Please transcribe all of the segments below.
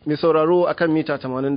mai sauraro akan mita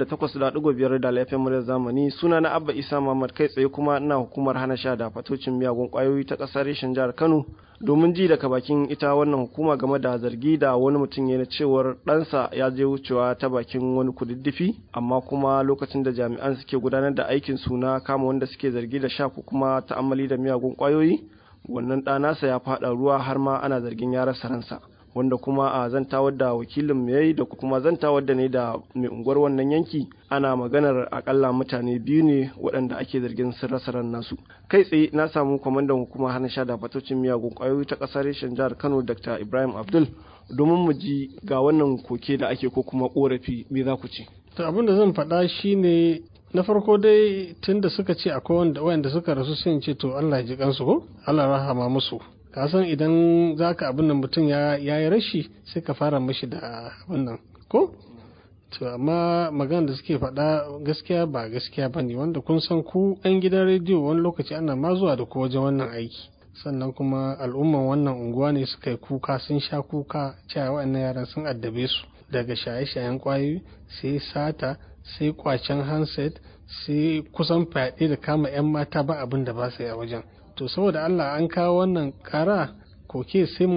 88.5 da laifin muryar zamani suna na abba isa muhammad kai tsaye kuma ina hukumar hana sha da fatocin miyagun kwayoyi ta ƙasar reshen jihar kano domin ji daga bakin ita wannan hukuma game da zargi da wani mutum ya na cewar ɗansa ya je wucewa ta bakin wani kududdufi amma kuma lokacin da jami'an suke gudanar da aikin su na kama wanda suke zargi da sha ko kuma ta'ammali da miyagun kwayoyi wannan ɗanasa ya faɗa ruwa har ma ana zargin ya rasa ransa wanda kuma a zantawar da wakilin mu yayi da kuma zantawar da ne da mai unguwar wannan yanki ana maganar akalla mutane biyu ne waɗanda ake zargin sun rasa ran nasu kai tsaye na samu kwamandan hukumar hana sha da fatocin miyagun ƙwayoyi ta ƙasar reshen jihar kano dr ibrahim abdul domin mu ji ga wannan koke da ake ko kuma ƙorafi me za ku ce to abin da zan faɗa shine na farko dai tun da suka ce akwai wanda wanda suka rasu sun ce to Allah ya ji kansu ko Allah rahama musu ka san idan za ka abin nan mutum ya yi rashi sai ka fara mashi da abin nan ko to amma magana da suke faɗa gaskiya ba gaskiya ba ne wanda kun san ku 'yan gidan rediyo wani lokaci ana ma zuwa da ku wajen wannan aiki sannan kuma al'umman wannan unguwa ne suka yi kuka sun sha kuka cewa waɗannan yaran sun addabe su daga shaye-shayen kwayoyi sai sata sai kwacen handset sai kusan fyaɗe da kama 'yan mata ba abin da ba su yi a wajen to saboda Allah an kawo wannan kara koke sai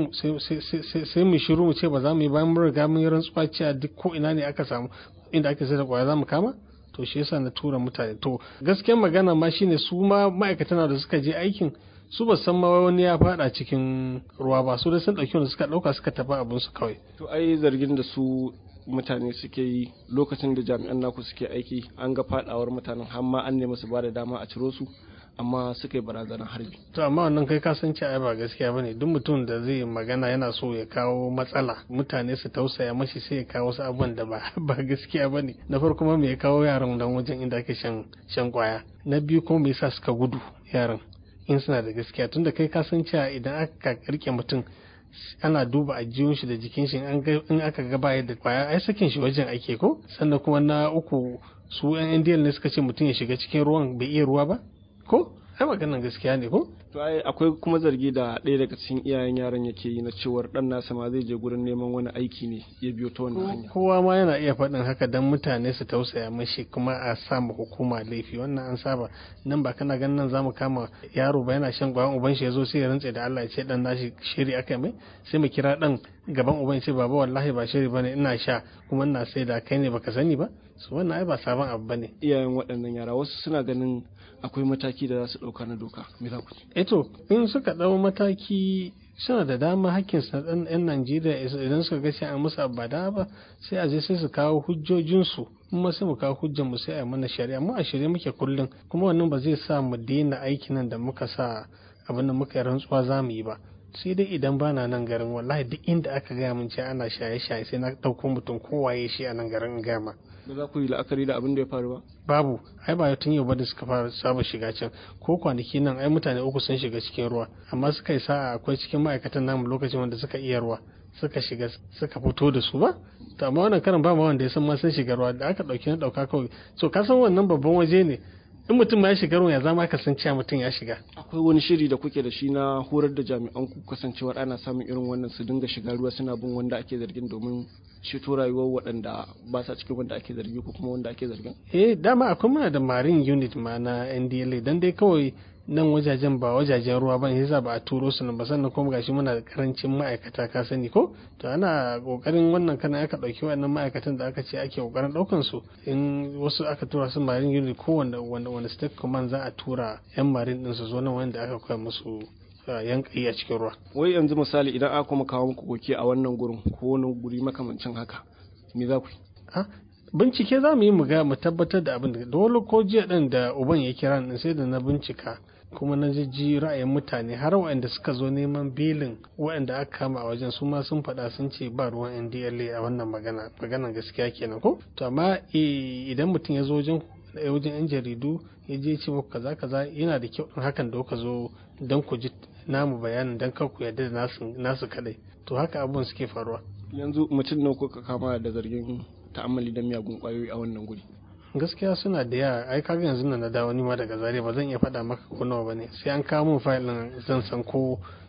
mu shiru mu ce ba za mu yi bayan mun riga mun yi rantsuwa cewa duk ko ina ne aka samu inda aka sai da kwaya za mu kama to shi yasa na tura mutane to gaskiyar magana ma shine su ma ma'aikatan da suka je aikin su ba san ma wani ya fada cikin ruwa ba su dai sun dauki wanda suka dauka suka tafi abin su kawai to ai zargin da su mutane suke yi lokacin da jami'an naku suke aiki an ga fadawar mutanen har ma an nemi su ba da dama a ciro su amma suka yi barazanar harbi. To amma wannan kai ka san cewa ba gaskiya bane duk mutum da zai magana yana so ya kawo matsala mutane su tausaya mashi sai ya kawo wasu abubuwan da ba ba gaskiya bane na farko ma me ya kawo yaran dan wajen inda ake shan shan kwaya na biyu kuma me yasa suka gudu yaran in suna da gaskiya tunda kai ka san cewa idan aka rike mutum ana duba ajiyun shi da jikin shi in aka ga baya da kwaya ai sakin shi wajen ake ko sannan kuma na uku su yan indiyan ne suka ce mutum ya shiga cikin ruwan bai iya ruwa ba ko ai maganan gaskiya ne ko to ai akwai kuma zargi da ɗaya daga cikin iyayen yaron yake yi na cewar dan nasa ma zai je gurin neman wani aiki ne ya biyo ta wannan hanya kowa ma yana iya faɗin haka dan mutane su tausaya mashi kuma a sa mu hukuma laifi wannan an saba nan ba kana ganin nan zamu kama yaro ba yana shan gwayan uban shi yazo sai ya rantse da Allah ya ce dan nashi shiri aka mai sai mu kira dan gaban uban ce baba wallahi ba shiri bane ina sha kuma ina sai da kai ne baka sani ba su wannan ai ba sabon abu bane iyayen waɗannan yara wasu suna ganin akwai mataki da za su ɗauka na doka me za ku ce eto in suka ɗau mataki suna da dama hakkin sa ɗan yan Najeriya idan suka ga sai a musu ba da ba sai a je sai su kawo hujjojinsu kuma sai mu kawo hujjar mu sai a mana shari'a mu a shirye muke kullum kuma wannan ba zai sa mu daina aikin nan da muka sa abin da muka yi rantsuwa za mu yi ba sai dai idan bana nan garin wallahi duk inda aka gaya min ce ana shaye-shaye sai na ɗauko mutum kowaye shi a nan garin in gama ba za ku yi la'akari da abin da ya faru ba babu ai ba tun yau ba da suka fara saba shiga can ko kwanaki nan ai mutane uku sun shiga cikin ruwa amma suka yi sa'a akwai cikin ma'aikatan namu lokacin wanda suka iya ruwa suka shiga suka fito da su ba to amma wannan karan ba ma wanda ya san ma sun shiga ruwa da aka dauki na dauka kawai so ka san wannan babban waje ne in mutum ya shiga ruwan ya zama ka san cewa mutum ya shiga akwai wani shiri da kuke da shi na horar da jami'an ku kasancewar ana samun irin wannan su dinga shiga ruwa suna bin wanda ake zargin domin ceto rayuwar waɗanda ba sa cikin wanda ake zargi ko kuma wanda ake zargin eh dama akwai muna da marine unit ma na NDLA dan dai kawai nan wajajen ba wajajen ruwa ba ne yasa ba a turo su nan ba sannan kuma gashi muna da karancin ma'aikata ka sani ko to ana kokarin wannan kana aka dauki wannan ma'aikatan da aka ce ake kokarin daukan su in wasu aka tura su marine unit ko wanda wanda wanda state command za a tura yan marine din su zo nan wanda aka koya musu yankayi a cikin ruwa wai yanzu misali idan aka kuma kawo muku koke a wannan gurin ko wani guri makamancin haka me za ku yi bincike za mu yi mu ga mu tabbatar da abin da dole ko jiya din da uban ya kira ni sai da na bincika kuma na jijji ra'ayin mutane har waɗanda suka zo neman belin waɗanda aka kama a wajen su ma sun faɗa sun ce ba ruwan NDLA a wannan magana maganan gaskiya kenan ko to amma idan mutum ya zo wajen wajen yan jaridu ya je ce muku kaza kaza yana da kyau in hakan da kuka zo don ku ji namu bayanin don kar ku yarda da nasu kadai to haka abubuwan suke faruwa yanzu mutum nawa kuka kama da zargin ta'ammali da miyagun kwayoyi a wannan guri gaskiya suna da yawa ai kaga yanzu nan na dawo ni ma daga zare ba zan iya faɗa maka ko nawa bane sai an kawo min fayil din zan san ko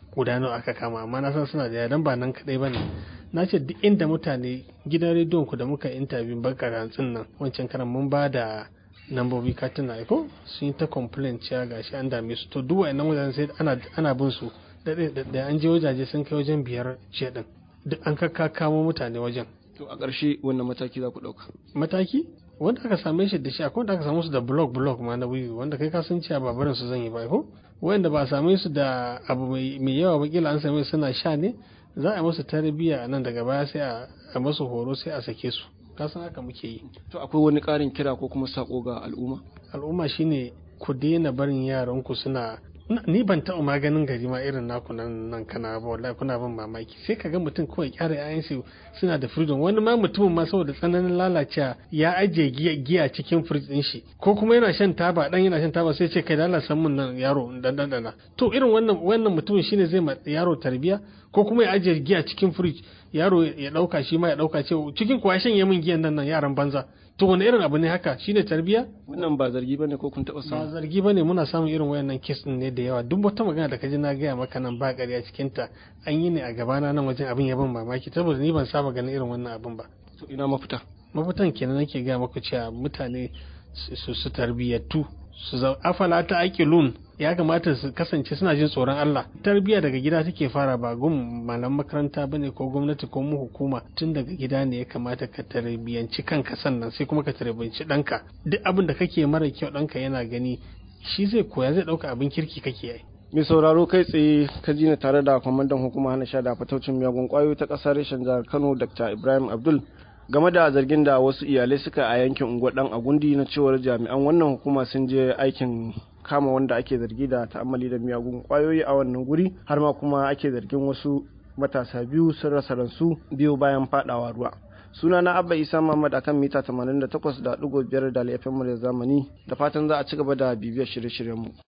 guda nawa aka kama amma na san suna da yawa dan ba nan kadai bane na ce duk inda mutane gidan rediyon ku da muka interview baka rantsin nan wancan karan mun ba da nambobi katina ko sun yi ta complain cewa gashi an dame su to duk wa'annan wajen sai ana ana bin su da da an je wajaje sun kai wajen biyar ce din duk an kakka kamo mutane wajen to a ƙarshe wannan mataki za ku ɗauka mataki wanda aka same shi da shi akwai wanda aka samu su da blog blog ma na wiwi wanda kai ka san cewa ba barin su zan yi ba ko wanda ba a same su da abu mai yawa ba kila an same suna sha ne za a musu tarbiyya nan daga baya sai a musu horo sai a sake su ka san haka muke yi to akwai wani ƙarin kira ko kuma sako ga al'umma al'umma shine ku daina barin yaranku suna ni ban taɓa maganin gari ma irin naku nan nan kana ba wallahi kuna ban mamaki sai ka ga mutum kawai kyara yayan su suna da freedom wani ma mutumin ma saboda tsananin lalacewa ya ajiye giya giya cikin fridge din shi ko kuma yana shan taba dan yana shan taba sai ce kai da san mun nan yaro dan dan dan to irin wannan wannan mutumin shine zai ma yaro tarbiya ko kuma ya ajiye giya cikin fridge yaro ya dauka shi ma ya dauka ce cikin kuwa shan yamin giyan nan nan yaran banza to wani irin abu ne haka shine tarbiya wannan ba zargi bane ko kun taba ba samu zargi bane muna samun irin wayannan kes din ne da yawa duk wata magana da kaji na gaya maka nan ba ƙarya cikin ta an yi ne a gabana nan wajen abin ya ban mamaki saboda ni ban saba ganin irin wannan abin ba to ina mafita mafitan kenan nake gaya maku cewa mutane su su tarbiyyatu su zau afala ta aqilun ya kamata su kasance suna jin tsoron Allah tarbiyya daga gida take fara ba gun malam makaranta bane ko gwamnati ko mu hukuma tun daga gida ne ya kamata ka tarbiyyanci kanka sannan sai kuma ka tarbiyyanci ɗanka duk abin da kake mara kyau ɗanka yana gani shi zai koya zai ɗauka abin kirki kake yi mai sauraro kai tsaye ka ji ni tare da kwamandan hukuma hana sha da fataucin miyagun kwayoyi ta ƙasar reshen jihar kano dr ibrahim abdul game da zargin da wasu iyalai suka a yankin unguwar dan agundi na cewar jami'an wannan hukuma sun je aikin kama wanda ake zargi da ta'ammali da miyagun kwayoyi a wannan guri har ma kuma ake zargin wasu matasa biyu sun rasa ransu biyu bayan fadawa ruwa suna na abba isa muhammad akan mita 88.5 da laifin mu da zamani da fatan za a ci gaba da bibiyar shirye-shiryenmu